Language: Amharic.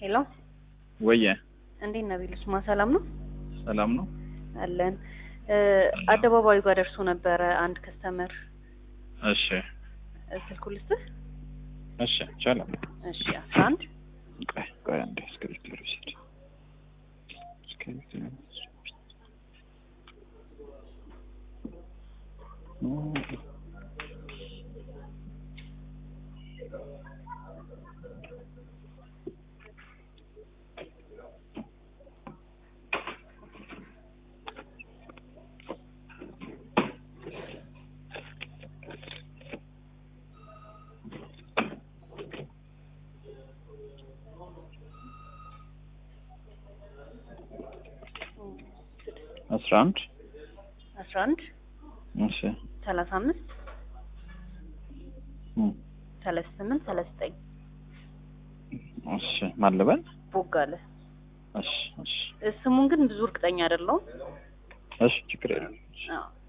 ሄሎ ወየ እንዴት ነህ ቢሉስማ ሰላም ነው ሰላም ነው። አለን እ አደባባዩ ጋር ደርሶ ነበረ አንድ ከስተመር እሺ ስልኩ ልስጥህ እሺ ይቻላል። እሺ አስራ አንድ ቆይ ቆይ አንዴ እስክሪብቶ ልውሰድ። እስክሪብቶ ልውሰድ። አስራ አንድ አስራ አንድ እሺ ሰላሳ አምስት እም፣ ሰላሳ ስምንት ሰላሳ ዘጠኝ እሺ ማን ልበል? ቦጋለ እሺ እሺ ስሙን ግን ብዙ እርግጠኛ አይደለሁም እሺ ችግር የለም። አዎ